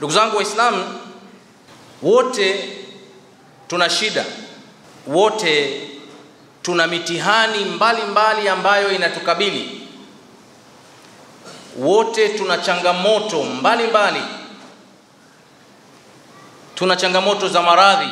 Ndugu zangu Waislamu, wote tuna shida, wote tuna mitihani mbalimbali mbali ambayo inatukabili, wote tuna changamoto mbalimbali mbali. Tuna changamoto za maradhi,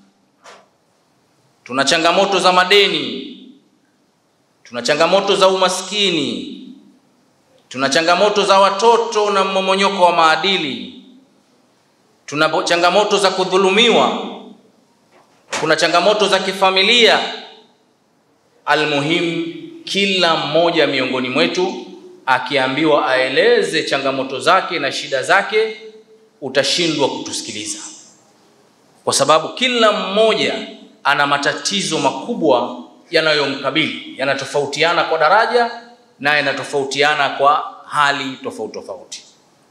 tuna changamoto za madeni, tuna changamoto za umaskini, tuna changamoto za watoto na mmomonyoko wa maadili, tuna changamoto za kudhulumiwa, kuna changamoto za kifamilia. Almuhimu, kila mmoja miongoni mwetu akiambiwa aeleze changamoto zake na shida zake, utashindwa kutusikiliza, kwa sababu kila mmoja ana matatizo makubwa yanayomkabili, yanatofautiana kwa daraja na yanatofautiana kwa hali tofauti tofauti.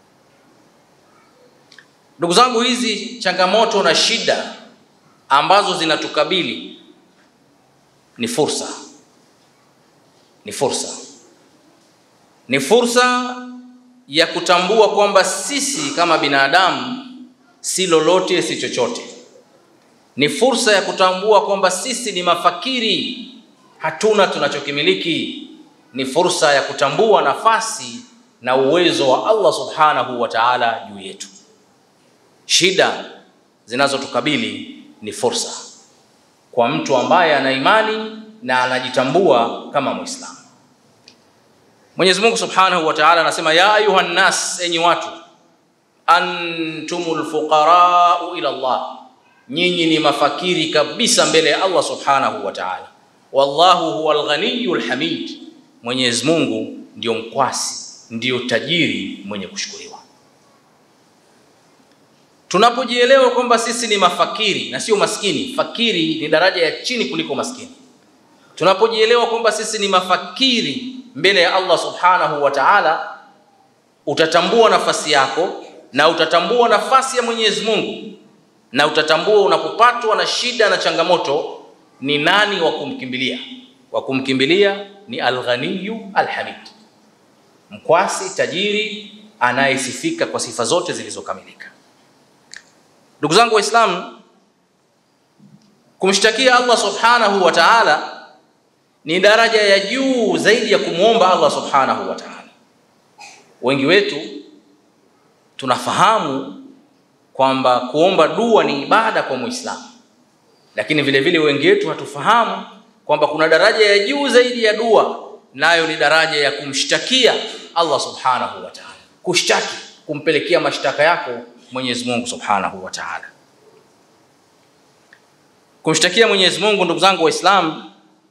Ndugu zangu, hizi changamoto na shida ambazo zinatukabili ni fursa, ni fursa, ni fursa ya kutambua kwamba sisi kama binadamu si lolote, si chochote. Ni fursa ya kutambua kwamba sisi ni mafakiri, hatuna tunachokimiliki. Ni fursa ya kutambua nafasi na uwezo wa Allah subhanahu wa ta'ala juu yetu. Shida zinazotukabili ni fursa kwa mtu ambaye ana imani na anajitambua kama Muislamu. Mwenyezi Mungu Subhanahu wa Ta'ala anasema ya ayuha nnas, enyi watu, antumul fuqarau ila Allah, nyinyi ni mafakiri kabisa mbele ya Allah Subhanahu wa Ta'ala. Wallahu huwal ghaniyyul hamid, Mwenyezi Mungu ndio mkwasi, ndio tajiri mwenye kushukuriwa. Tunapojielewa kwamba sisi ni mafakiri na sio maskini, fakiri ni daraja ya chini kuliko maskini. Tunapojielewa kwamba sisi ni mafakiri mbele ya Allah Subhanahu wa Ta'ala, utatambua nafasi yako na utatambua nafasi ya Mwenyezi Mungu na utatambua unapopatwa na shida na changamoto ni nani wa kumkimbilia. Wa kumkimbilia ni Al-Ghaniyyu Al-Hamid, mkwasi tajiri anayesifika kwa sifa zote zilizokamilika. Ndugu zangu Waislamu, kumshtakia Allah Subhanahu wa Ta'ala ni daraja ya juu zaidi ya kumwomba Allah Subhanahu wa Ta'ala. Wengi wetu tunafahamu kwamba kuomba dua ni ibada kwa Muislamu, lakini vile vile wengi wetu hatufahamu kwamba kuna daraja ya juu zaidi ya dua, nayo ni daraja ya kumshtakia Allah Subhanahu wa Ta'ala, kushtaki, kumpelekea mashtaka yako Mwenyezi Mungu Subhanahu wa Ta'ala. Kumshtakia Mwenyezi Mungu, ndugu zangu Waislamu,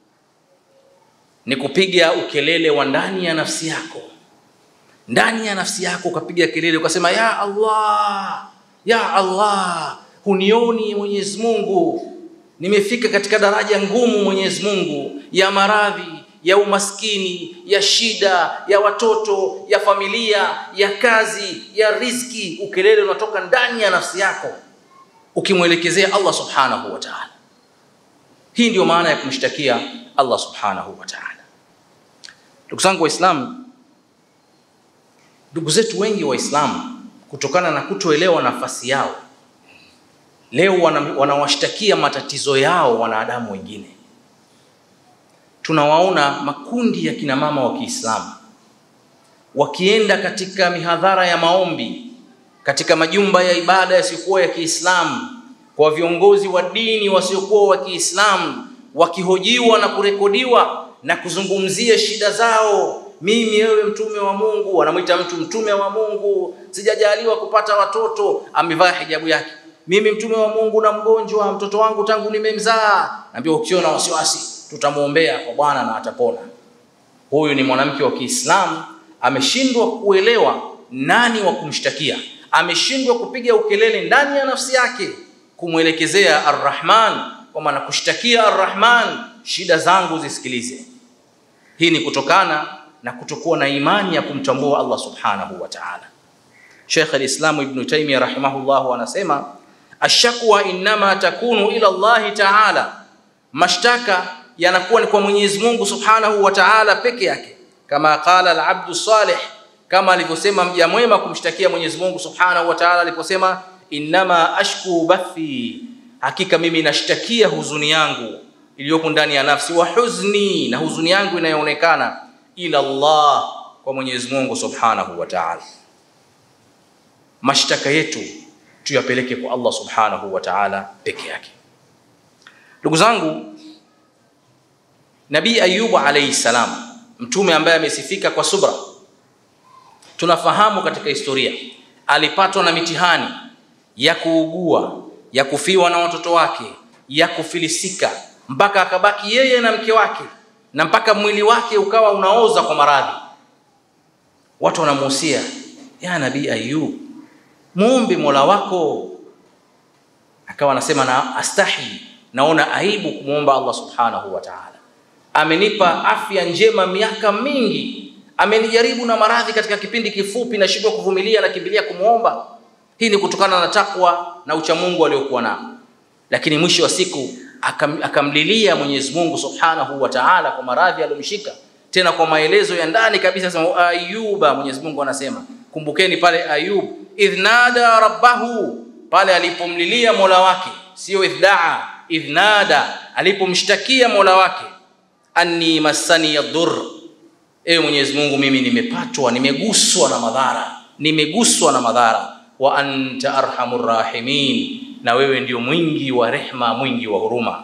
ni kupiga ukelele wa ndani ya nafsi yako, ndani ya nafsi yako ukapiga kelele ukasema, ya Allah, ya Allah, hunioni Mwenyezi Mungu, nimefika katika daraja ngumu Mwenyezi Mungu, ya maradhi ya umaskini, ya shida, ya watoto, ya familia, ya kazi, ya riziki. Ukelele unatoka ndani ya nafsi yako ukimwelekezea Allah subhanahu wa ta'ala. Hii ndiyo maana ya kumshtakia Allah subhanahu wa ta'ala. Ndugu zangu Waislamu, ndugu zetu wengi Waislamu, kutokana na kutoelewa nafasi yao, leo wanawashtakia wana matatizo yao wanadamu wengine tunawaona makundi ya kina mama wa Kiislamu wakienda katika mihadhara ya maombi katika majumba ya ibada yasiyokuwa ya Kiislamu kwa viongozi wa dini wasiokuwa wa Kiislamu, wakihojiwa na kurekodiwa na kuzungumzia shida zao. Mimi wewe mtume wa Mungu, anamwita mtu mtume wa Mungu, sijajaliwa kupata watoto, amevaa hijabu yake. Mimi mtume wa Mungu na mgonjwa, mtoto wangu tangu nimemzaa. Naambia ukiona wasiwasi tutamwombea kwa Bwana na atapona. Huyu ni mwanamke wa Kiislamu ameshindwa kuelewa nani wa kumshtakia, ameshindwa kupiga ukelele ndani ya nafsi yake kumwelekezea Ar-Rahman, kwamba nakushtakia Ar-Rahman, shida zangu zisikilize. Hii ni kutokana na kutokuwa na imani ya kumtambua Allah subhanahu wa ta'ala. Sheikh al-Islam Ibn Taymiyyah rahimahullah anasema ashakwa innama takunu ila Allah ta'ala, mashtaka yanakuwa ni kwa Mwenyezi Mungu Subhanahu wa Ta'ala peke yake, kama qala al-abdu salih, kama alivyosema mja mwema kumshtakia Mwenyezi Mungu Subhanahu wa Ta'ala aliposema innama ashku bathi, hakika mimi nashtakia huzuni yangu iliyopo ndani ya nafsi, wa huzni, na huzuni yangu inayoonekana, ila Allah, kwa Mwenyezi Mungu Subhanahu wa Ta'ala. Mashtaka yetu tuyapeleke kwa Allah Subhanahu wa Ta'ala peke yake. Ndugu zangu, Nabii Ayubu alayhi salam, mtume ambaye amesifika kwa subra, tunafahamu katika historia alipatwa na mitihani ya kuugua, ya kufiwa na watoto wake, ya kufilisika, mpaka akabaki yeye na mke wake, na mpaka mwili wake ukawa unaoza kwa maradhi. Watu wanamuhusia, ya Nabii Ayub, muombe Mola wako. Akawa anasema na astahi, naona aibu kumwomba Allah subhanahu wa ta'ala. Amenipa afya njema miaka mingi, amenijaribu na maradhi katika kipindi kifupi, nashindwa kuvumilia, nakimbilia kumwomba. Hii ni kutokana na takwa na uchamungu aliokuwa nao, lakini mwisho wa siku akam, akamlilia Mwenyezi Mungu subhanahu wa ta'ala kwa maradhi aliyomshika, tena kwa maelezo ya ndani kabisa. Sema Ayuba, Mwenyezi Mungu anasema, kumbukeni pale Ayub idh nada rabbahu, pale alipomlilia mola wake, sio idhaa, idh nada, alipomshtakia mola wake, anni massani yadur, ewe Mwenyezi Mungu, mimi nimepatwa, nimeguswa na madhara, nimeguswa na madhara, wa anta arhamur rahimin, na wewe ndio mwingi wa rehma, mwingi wa huruma.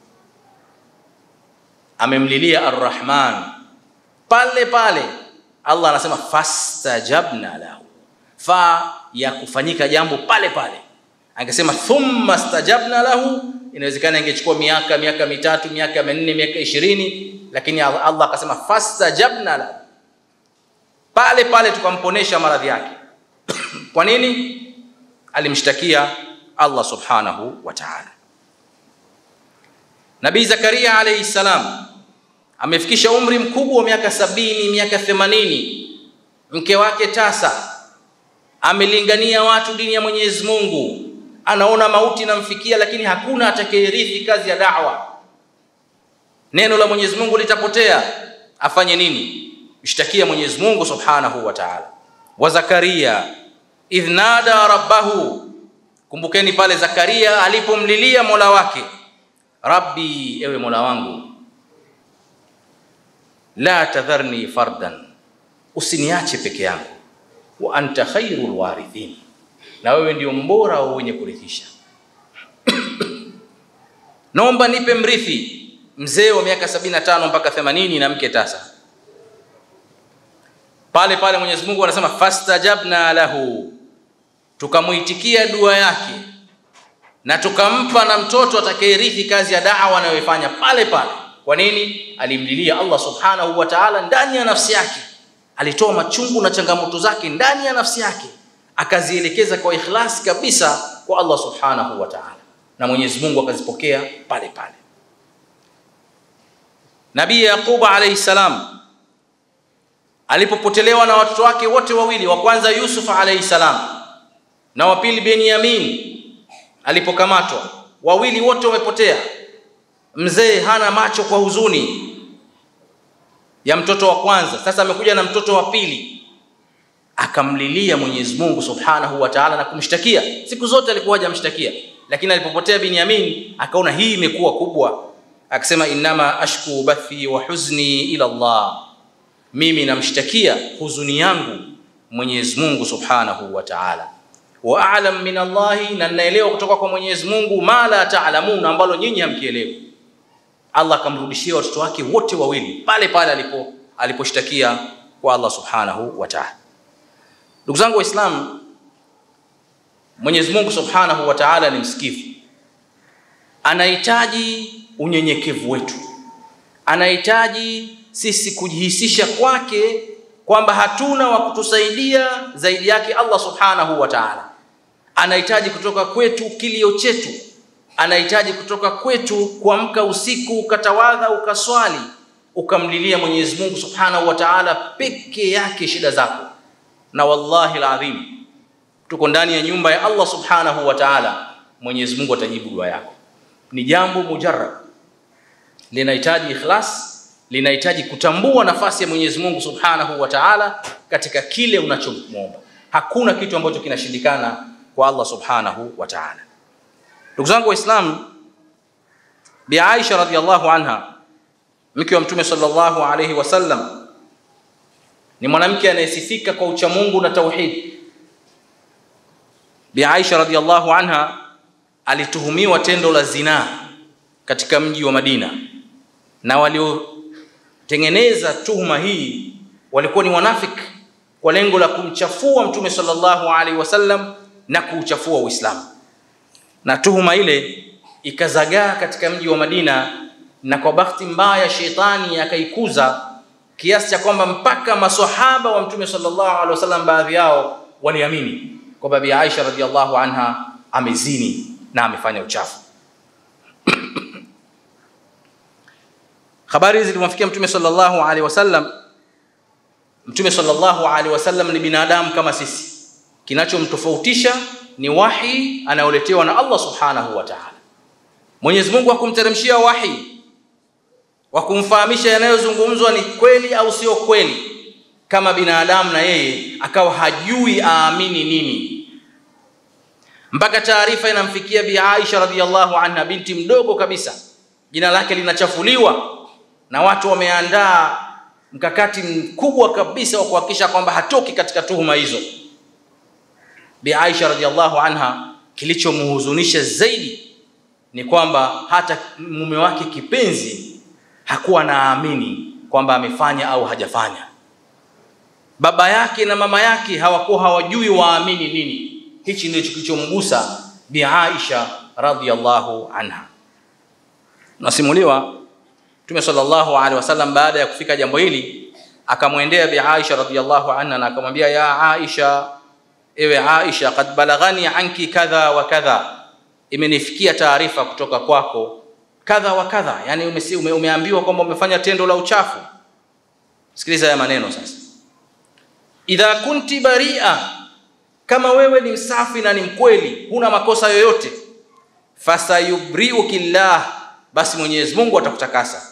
Amemlilia Arrahman pale pale, Allah anasema fastajabna lahu fa ya kufanyika jambo pale pale. Angesema thumma stajabna lahu, inawezekana ingechukua miaka miaka mitatu miaka minne miaka ishirini, lakini Allah akasema fastajabna lahu, pale pale tukamponesha maradhi yake. Kwa nini? Alimshtakia Allah subhanahu wa ta'ala. Nabii Zakaria alayhi salam amefikisha umri mkubwa wa miaka sabini miaka themanini, mke wake tasa amelingania watu dini ya Mwenyezi Mungu, anaona mauti inamfikia, lakini hakuna atakayerithi kazi ya da'wa. Neno la Mwenyezi Mungu litapotea, afanye nini? Mshtakia Mwenyezi Mungu Subhanahu wa Ta'ala. Wa Zakaria idh nada rabbahu, kumbukeni pale Zakaria alipomlilia Mola wake, Rabbi, ewe Mola wangu, la tadharni fardan, usiniache peke yangu wa anta khairul warithin, na wewe ndio mbora wa wenye kurithisha. Naomba nipe mrithi. Mzee wa miaka 75 mpaka 80 na mke tasa. Pale pale Mwenyezi Mungu anasema fastajabna lahu, tukamuitikia dua yake na tukampa na mtoto atakayerithi kazi ya da'wa anayoifanya pale pale. Kwa nini? Alimlilia Allah subhanahu wa ta'ala ndani ya nafsi yake alitoa machungu na changamoto zake ndani ya nafsi yake, akazielekeza kwa ikhlasi kabisa kwa Allah subhanahu wa ta'ala, na Mwenyezi Mungu akazipokea pale pale. Nabii Yaqub alayhi salam alipopotelewa na watoto wake wote wawili, wa kwanza Yusuf alayhi salam na wa pili Benyamin alipokamatwa, wawili wote wamepotea. Mzee hana macho kwa huzuni ya mtoto wa kwanza, sasa amekuja na mtoto wa pili, akamlilia Mwenyezi Mungu Subhanahu wa Ta'ala na kumshtakia. Siku zote alikuwa hajamshtakia, lakini alipopotea Binyamin akaona hii imekuwa kubwa, akasema innama ashku bathi wa huzni ila Allah, mimi namshtakia huzuni yangu Mwenyezi Mungu Subhanahu wa Ta'ala, wa a'lam min Allahi, na ninaelewa kutoka kwa Mwenyezi Mungu ma la ta'lamun, ambalo nyinyi hamkielewi. Allah akamrudishia watoto wake wote wawili pale pale alipo aliposhtakia kwa Allah subhanahu wa ta'ala. Ndugu zangu Waislamu, Mwenyezi Mungu subhanahu wa ta'ala ni msikivu, anahitaji unyenyekevu wetu, anahitaji sisi kujihisisha kwake kwamba hatuna wa kutusaidia zaidi yake Allah subhanahu wa ta'ala. Anahitaji kutoka kwetu kilio chetu anahitaji kutoka kwetu kuamka usiku ukatawadha ukaswali ukamlilia Mwenyezi Mungu Subhanahu wa Ta'ala peke yake shida zako, na wallahi alazim, tuko ndani ya nyumba ya Allah Subhanahu wa Ta'ala. Mwenyezi Mungu atajibu dua yako. Ni jambo mujarrab, linahitaji ikhlas, linahitaji kutambua nafasi ya Mwenyezi Mungu Subhanahu wa Ta'ala katika kile unachomwomba. Hakuna kitu ambacho kinashindikana kwa Allah Subhanahu wa Ta'ala. Ndugu zangu Waislamu, Bi Aisha radhiallahu anha mke wa Mtume sallallahu alayhi wasallam ni mwanamke anayesifika kwa uchamungu na tauhid. Bi Aisha radhiallahu anha alituhumiwa tendo la zinaa katika mji wa Madina, na waliotengeneza tuhuma hii walikuwa ni wanafiki kwa lengo la kumchafua Mtume sallallahu alaihi wasallam na kuuchafua Uislamu, na tuhuma ile ikazagaa katika mji wa Madina, na kwa bahati mbaya shetani akaikuza kiasi cha kwamba mpaka maswahaba wa Mtume sallallahu alaihi wasallam baadhi yao waliamini kwamba Bi Aisha radhiallahu anha amezini na amefanya uchafu. Habari hizi zilimwafikia Mtume sallallahu alaihi wasallam. Mtume sallallahu alaihi wasallam ni binadamu kama sisi, kinachomtofautisha ni wahi anayoletewa na Allah subhanahu wa ta'ala. Mwenyezi Mungu hakumteremshia wahi wa kumfahamisha yanayozungumzwa ni kweli au sio kweli, kama binadamu na yeye akawa hajui aamini nini, mpaka taarifa inamfikia Bi Aisha radhiallahu anha, binti mdogo kabisa, jina lake linachafuliwa na watu wameandaa mkakati mkubwa kabisa wa kuhakikisha kwamba hatoki katika tuhuma hizo. Bi Aisha radhiallahu anha, kilichomhuzunisha zaidi ni kwamba hata mume wake kipenzi hakuwa naamini kwamba amefanya au hajafanya. Baba yake na mama yake hawakuwa hawajui waamini nini. Hichi ndicho kilichomgusa Bi Aisha radhiallahu anha. Nasimuliwa Mtume sallallahu alaihi wasallam baada ya kufika jambo hili akamwendea Bi Aisha radhiallahu anha na akamwambia, ya Aisha, ewe Aisha, kad balaghani anki kadha wa kadha, imenifikia taarifa kutoka kwako kadha wa kadha, yani ume, ume, umeambiwa kwamba umefanya tendo la uchafu. Sikiliza haya maneno sasa, idha kunti baria, kama wewe ni msafi na ni mkweli, huna makosa yoyote, fasayubriuki llah, basi Mwenyezi Mungu atakutakasa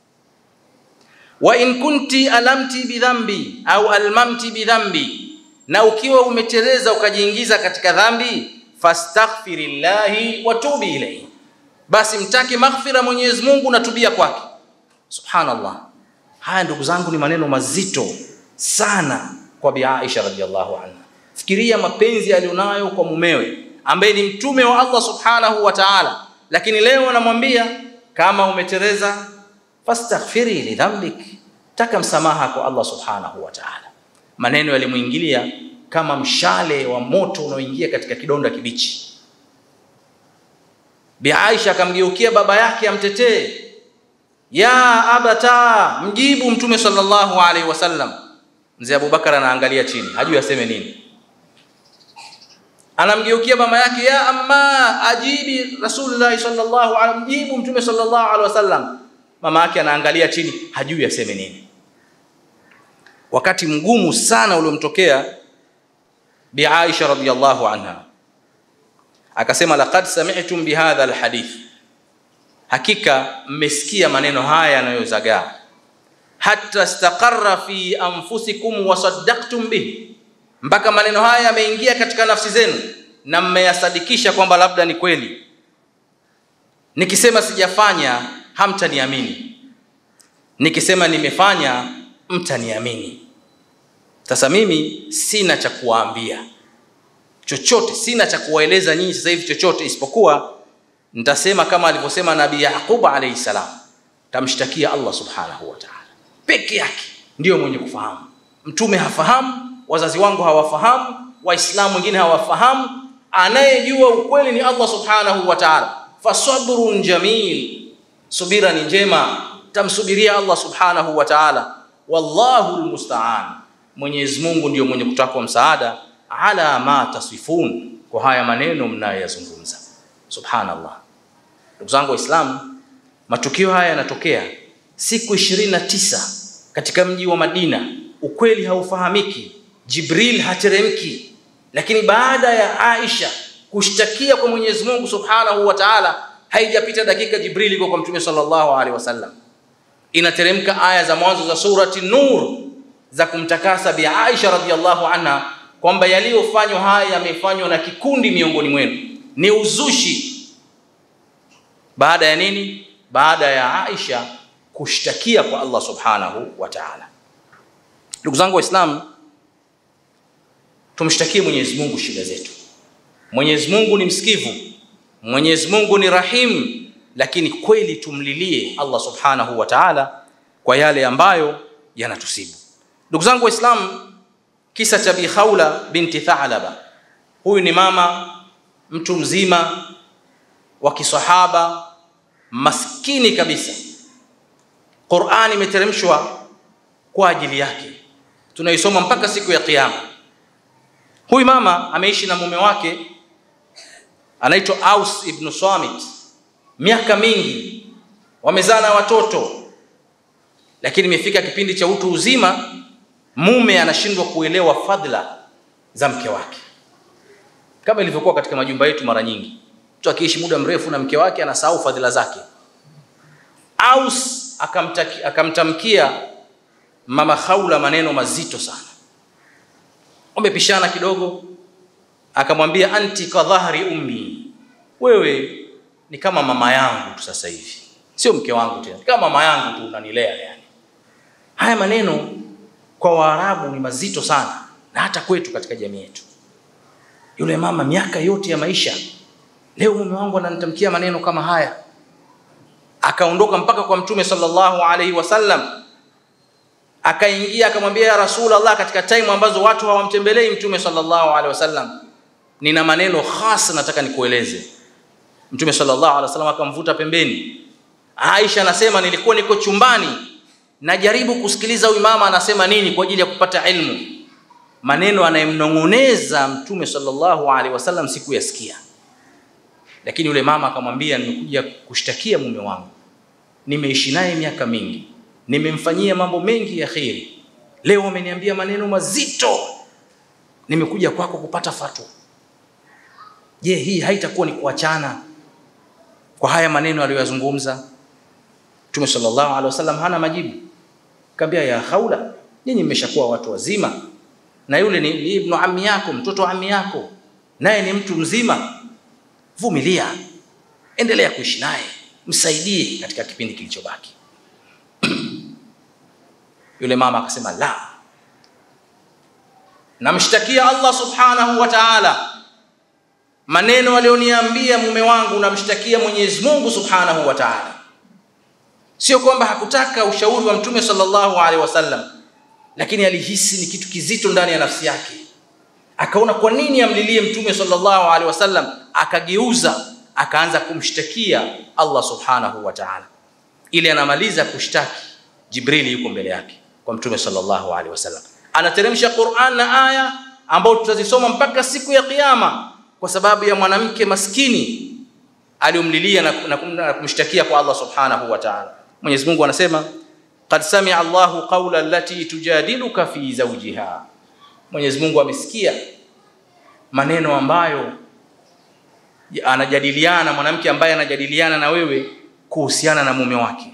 wa in kunti alamti bidhambi au almamti bidhambi, na ukiwa umeteleza ukajiingiza katika dhambi, fastaghfirillahi wa tubi ilayhi, basi mtake maghfira Mwenyezi Mungu na tubia kwake. Subhanallah, haya ndugu zangu ni maneno mazito sana kwa Bi Aisha radhiallahu anha. Fikiria mapenzi aliyonayo kwa mumewe ambaye ni mtume wa Allah subhanahu wa ta'ala, lakini leo anamwambia kama umeteleza fastaghfiri lidhambik, taka msamaha kwa Allah subhanahu wa ta'ala. Maneno yalimwingilia kama mshale wa moto unaoingia katika kidonda kibichi. Bi Aisha akamgeukia baba yake amtetee, ya abata, mjibu Mtume sallallahu alaihi wasallam. Mzee Abubakar anaangalia chini, hajui aseme nini. Anamgeukia mama yake, ya amma, ajibi Rasulullah sallallahu alaihi mjibu Mtume sallallahu alaihi wasallam. Mama yake anaangalia chini, hajui aseme nini. Wakati mgumu sana uliomtokea Bi Aisha radhiyallahu anha, akasema laqad sami'tum bihadha alhadith, hakika mmesikia maneno haya yanayozagaa, hatta istaqarra fi anfusikum wa saddaqtum bihi, mpaka maneno haya yameingia katika nafsi zenu na mmeyasadikisha kwamba labda ni kweli. Nikisema sijafanya hamtaniamini, nikisema nimefanya mtaniamini. Sasa mimi sina cha kuwaambia chochote, sina cha kuwaeleza nyinyi sasa hivi chochote, isipokuwa nitasema kama alivyosema Nabii Yaqub alayhi salam, tamshtakia Allah subhanahu wa ta'ala peke yake, ndiyo mwenye kufahamu. Mtume hafahamu, wazazi wangu hawafahamu, Waislamu wengine hawafahamu. Anayejua ukweli ni Allah subhanahu wa ta'ala. Fasabrun jamil, subira ni njema, tamsubiria Allah subhanahu wa ta'ala. Wallahu almusta'an, Mwenyezi Mungu ndiyo mwenye kutakwa msaada ala ma tasifun, kwa haya maneno mnayoyazungumza. Subhanallah, ndugu zangu Waislamu, matukio haya yanatokea siku ishirini na tisa katika mji wa Madina. Ukweli haufahamiki, Jibril hateremki, lakini baada ya Aisha kushtakia kwa Mwenyezi Mungu Subhanahu wa Ta'ala, haijapita dakika Jibril iko kwa Mtume sallallahu alaihi wasallam. inateremka aya za mwanzo za surati Nur za kumtakasa Bi Aisha radhiallahu anha kwamba yaliyofanywa haya yamefanywa na kikundi miongoni mwenu, ni uzushi. Baada ya nini? Baada ya Aisha kushtakia kwa Allah subhanahu wa ta'ala. Ndugu zangu Waislamu, tumshtakie Mwenyezi Mungu shida zetu. Mwenyezi Mungu ni msikivu, Mwenyezi Mungu ni rahimu, lakini kweli tumlilie Allah subhanahu wa ta'ala kwa yale ambayo yanatusibu. Ndugu zangu Waislamu, kisa cha Bi Khawla binti Thalaba, huyu ni mama mtu mzima wa kisahaba maskini kabisa. Qur'ani imeteremshwa kwa ajili yake, tunaisoma mpaka siku ya Kiyama. Huyu mama ameishi na mume wake anaitwa Aus ibn Samit miaka mingi, wamezaa na watoto, lakini imefika kipindi cha utu uzima, mume anashindwa kuelewa fadhila za mke wake, kama ilivyokuwa katika majumba yetu. Mara nyingi mtu akiishi muda mrefu na mke wake anasahau fadhila zake. Aus akamtaki, akamtamkia mama Khawla maneno mazito sana, wamepishana kidogo, akamwambia anti ka dhahri ummi, wewe ni kama mama yangu tu sasa hivi, sio mke wangu tena, kama mama yangu tu unanilea. Yani haya maneno kwa Waarabu ni mazito sana, na hata kwetu katika jamii yetu. Yule mama miaka yote ya maisha, leo mume wangu ananitamkia maneno kama haya. Akaondoka mpaka kwa Mtume sallallahu alaihi wasallam, akaingia akamwambia, ya Rasulullah, katika time ambazo watu hawamtembelei Mtume sallallahu alaihi wasallam, nina maneno hasa nataka nikueleze. Mtume sallallahu alaihi wasallam akamvuta pembeni. Aisha anasema nilikuwa niko chumbani najaribu kusikiliza huyu mama anasema nini kwa ajili ya kupata ilmu. Maneno anayemnong'oneza Mtume sallallahu alaihi wasallam sikuyasikia, lakini yule mama akamwambia, nimekuja kushtakia mume wangu, nimeishi naye miaka mingi, nimemfanyia mambo mengi ya kheri, leo ameniambia maneno mazito, nimekuja kwako kupata fatwa. Je, hii haitakuwa ni kuachana kwa haya maneno aliyoyazungumza? Mtume sallallahu alaihi wasallam hana majibu, kaambia ya Khawla, nyinyi mmeshakuwa watu wazima, na yule ni, ni ibnu ammi yako, mtoto wa ammi yako, naye ni mtu mzima. Vumilia, endelea kuishi naye, msaidie katika kipindi kilichobaki. Yule mama akasema la, namshtakia Allah subhanahu wa ta'ala maneno aliyoniambia mume wangu, namshtakia Mwenyezi Mungu subhanahu wa ta'ala. Sio kwamba hakutaka ushauri wa Mtume sallallahu alaihi wasallam, lakini alihisi ni kitu kizito ndani ya nafsi yake, akaona kwa nini amlilie Mtume sallallahu alaihi wasallam, akageuza akaanza kumshtakia Allah subhanahu wa ta'ala. Ili anamaliza kushtaki, Jibrili yuko mbele yake kwa Mtume sallallahu alaihi wasallam, anateremsha Qur'an na aya ambayo tutazisoma mpaka siku ya Kiyama kwa sababu ya mwanamke maskini aliyomlilia na, na, na kumshtakia kwa Allah subhanahu wa ta'ala. Mwenyezi Mungu anasema qad samia Allahu qawla allati tujadiluka fi zawjiha, Mwenyezi Mungu amesikia maneno ambayo anajadiliana mwanamke ambaye anajadiliana na wewe kuhusiana na mume wake.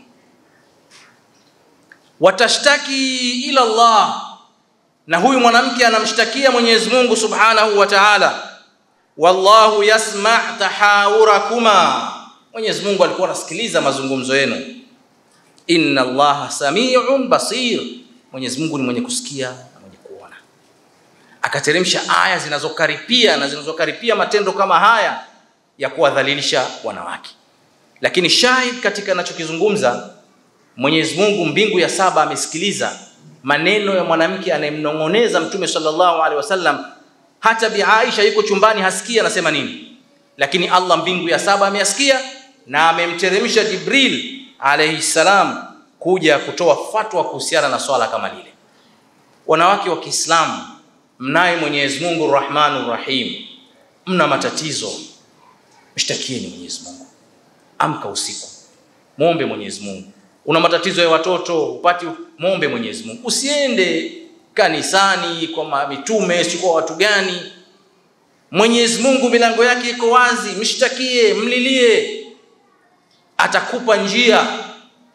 Watashtaki ila Allah, na huyu mwanamke anamshtakia Mwenyezi Mungu subhanahu wa ta'ala wallahu yasma tahawurakuma, Mwenyezi Mungu alikuwa anasikiliza mazungumzo yenu. Inna Allaha samiun basir, Mwenyezi Mungu ni mwenye kusikia na mwenye kuona. Akateremsha aya zinazokaripia na zinazokaripia matendo kama haya ya kuwadhalilisha wanawake. Lakini shahid katika anachokizungumza Mwenyezi Mungu, mbingu ya saba amesikiliza maneno ya mwanamke anayemnong'oneza Mtume sallallahu alaihi wasallam hata Bi Aisha yuko chumbani hasikii anasema nini, lakini Allah mbingu ya saba ameyasikia na amemteremsha Jibril alayhi salam kuja kutoa fatwa kuhusiana na swala kama lile. Wanawake wa Kiislamu, mnaye Mwenyezi Mungu Rahmanur Rahim, mna matatizo, mshtakieni Mwenyezi Mungu. Amka usiku, muombe Mwenyezi Mungu. Una matatizo ya watoto upati, muombe Mwenyezi Mungu. Usiende kanisani kwa mitume si kwa watu gani. Mwenyezi Mungu milango yake iko wazi, mshtakie, mlilie, atakupa njia,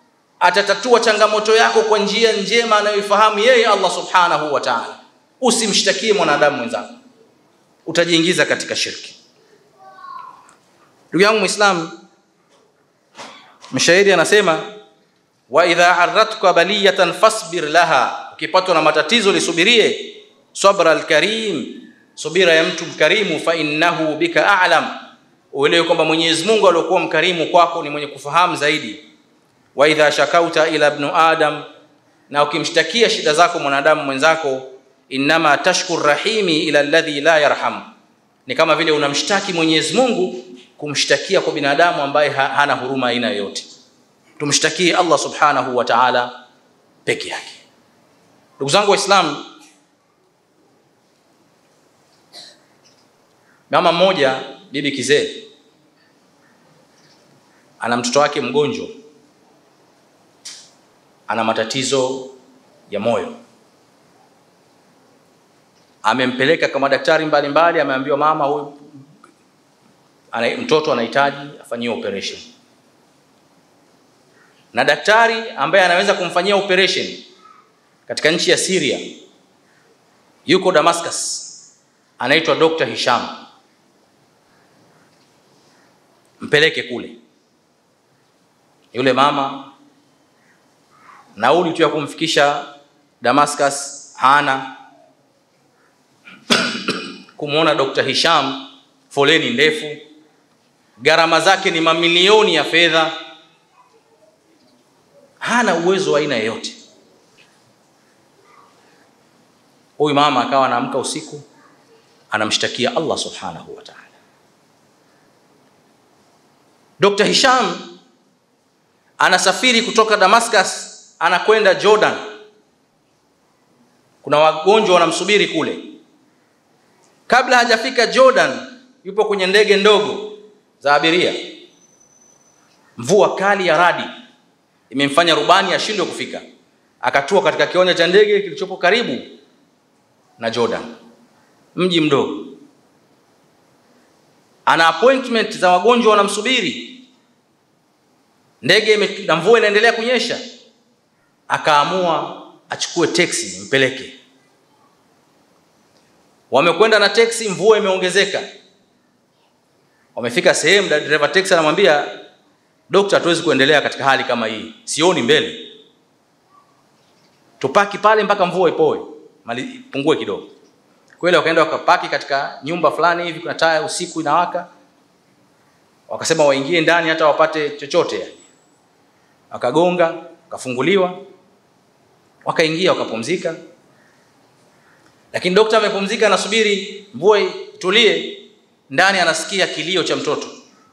atatatua changamoto yako kwa njia njema anayoifahamu yeye Allah subhanahu wa ta'ala. Usimshtakie mwanadamu mwenzako, utajiingiza katika shirki. Ndugu yangu Muislam, mshairi anasema wa idha arratka baliyatan fasbir laha, ukipatwa na matatizo lisubirie. Sabra alkarim, subira ya mtu mkarimu. Fa innahu bika a'lam, uelewe kwamba Mwenyezi Mungu aliyokuwa mkarimu kwako ni mwenye kufahamu zaidi. Wa idha shakauta ila ibn adam, na ukimshtakia shida zako mwanadamu mwenzako, innama tashkur rahimi ila alladhi la yarham, ni kama vile unamshtaki Mwenyezi Mungu kumshtakia kwa binadamu ambaye hana huruma aina yoyote. Tumshtakie Allah subhanahu wa ta'ala peke yake. Ndugu zangu Waislamu, mama mmoja, bibi kizee, ana mtoto wake mgonjwa, ana matatizo ya moyo. Amempeleka kwa madaktari mbalimbali, ameambiwa mama, huyu ana, mtoto anahitaji afanyiwe operation na daktari ambaye anaweza kumfanyia operation katika nchi ya Syria yuko Damascus, anaitwa Dr. Hisham. Mpeleke kule. Yule mama nauli tu ya kumfikisha Damascus hana. Kumwona Dr. Hisham, foleni ndefu, gharama zake ni mamilioni ya fedha hana uwezo wa aina yoyote. Huyu mama akawa anaamka usiku anamshtakia Allah subhanahu wa ta'ala. Dr. Hisham anasafiri kutoka Damascus anakwenda Jordan. Kuna wagonjwa wanamsubiri kule. Kabla hajafika Jordan, yupo kwenye ndege ndogo za abiria. Mvua kali ya radi imemfanya rubani ashindwe kufika, akatua katika kiwanja cha ndege kilichopo karibu na Jordan, mji mdogo. Ana appointment za wagonjwa wanamsubiri, ndege na mvua inaendelea kunyesha, akaamua achukue teksi mpeleke. Wamekwenda na teksi, mvua imeongezeka. Wamefika sehemu, dereva teksi anamwambia Dokta, hatuwezi kuendelea katika hali kama hii, sioni mbele, tupaki pale mpaka mvua ipoe, mali pungue kidogo. Kweli wakaenda wakapaki katika nyumba fulani hivi, kuna taa usiku inawaka, wakasema waingie ndani hata wapate chochote yani. Wakagonga, wakafunguliwa, wakaingia, wakapumzika. Lakini dokta amepumzika, anasubiri mvua itulie, ndani anasikia kilio cha mtoto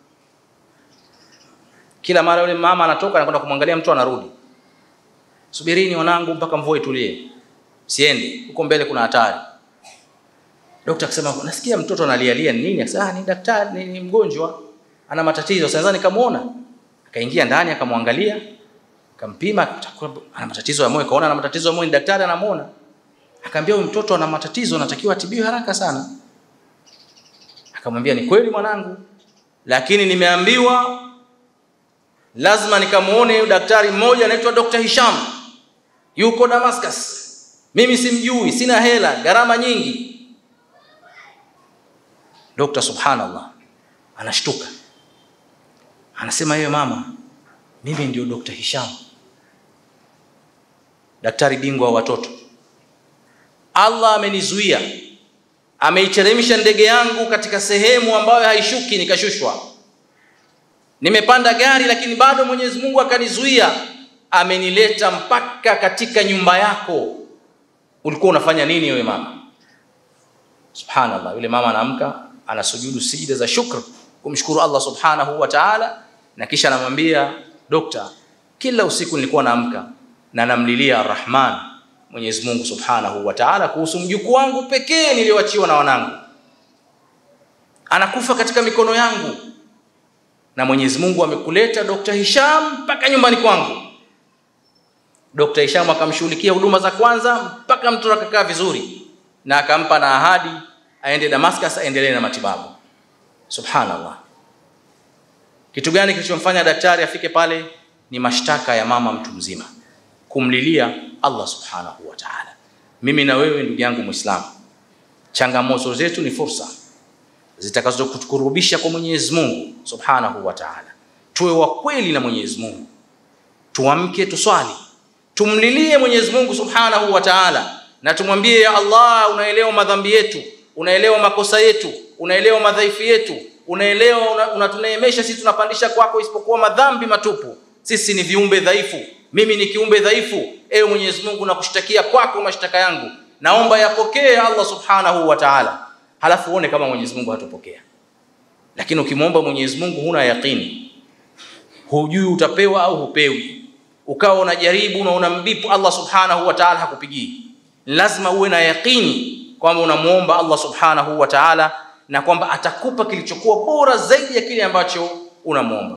kila mara yule mama anatoka anakwenda kumwangalia mtu anarudi, subirini wanangu mpaka mvua itulie, siende huko mbele, kuna hatari. Dokta akasema nasikia mtoto analialia, ni nini? Akasema ni daktari, ni, ni mgonjwa ana matatizo. Sasa nikamuona, akaingia ndani akamwangalia, akampima, ana matatizo ya moyo, kaona ana matatizo ya moyo, ni daktari anamuona, akamwambia huyu mtoto ana matatizo, anatakiwa atibiwe haraka sana. Akamwambia ni kweli mwanangu, lakini nimeambiwa lazima nikamuone daktari mmoja anaitwa Dr. Hisham yuko Damascus. Mimi simjui, sina hela, gharama nyingi. Dr. subhanallah anashtuka, anasema yeye mama, mimi ndio Dr. Hisham, daktari bingwa wa watoto. Allah amenizuia, ameiteremsha ndege yangu katika sehemu ambayo haishuki, nikashushwa nimepanda gari lakini bado Mwenyezi Mungu akanizuia, amenileta mpaka katika nyumba yako. Ulikuwa unafanya nini wewe mama? Subhanallah, yule mama anaamka anasujudu sijida za shukr kumshukuru Allah subhanahu wa ta'ala, na kisha anamwambia dokta, kila usiku nilikuwa naamka na namlilia Arrahman, Mwenyezi Mungu subhanahu wa ta'ala, kuhusu mjukuu wangu pekee niliyoachiwa na wanangu, anakufa katika mikono yangu na Mwenyezi Mungu amekuleta Dr. Hisham mpaka nyumbani kwangu. Dr. Hisham akamshughulikia huduma za kwanza mpaka mtoto akakaa vizuri, na akampa na ahadi aende Damascus aendelee na matibabu. Subhanallah, kitu gani kilichomfanya daktari afike pale? ni mashtaka ya mama mtu mzima, kumlilia Allah subhanahu wa ta'ala. Mimi na wewe ndugu yangu Muislamu, changamoto zetu ni fursa zitakazokukurubisha kwa Mwenyezi Mungu subhanahu wa ta'ala. Tuwe wa kweli na Mwenyezi Mungu, tuamke, tuswali, tumlilie Mwenyezi Mungu subhanahu wa ta'ala, na tumwambie ya Allah, unaelewa madhambi yetu, unaelewa makosa yetu, unaelewa madhaifu yetu, unaelewa unatuneemesha, sisi tunapandisha kwako isipokuwa madhambi matupu. Sisi ni viumbe dhaifu, mimi ni kiumbe dhaifu. Ewe Mwenyezi Mungu, nakushtakia kwako mashtaka yangu, naomba yapokee Allah subhanahu wa ta'ala. Halafu uone kama Mwenyezi Mungu hatopokea. Lakini ukimwomba Mwenyezi Mungu huna yaqini, hujui utapewa au hupewi, ukawa unajaribu na unambipu Allah subhanahu wa ta'ala hakupigii, lazima uwe na yaqini kwamba unamwomba Allah subhanahu wa ta'ala na kwamba atakupa kilichokuwa bora zaidi ya kile ambacho unamwomba.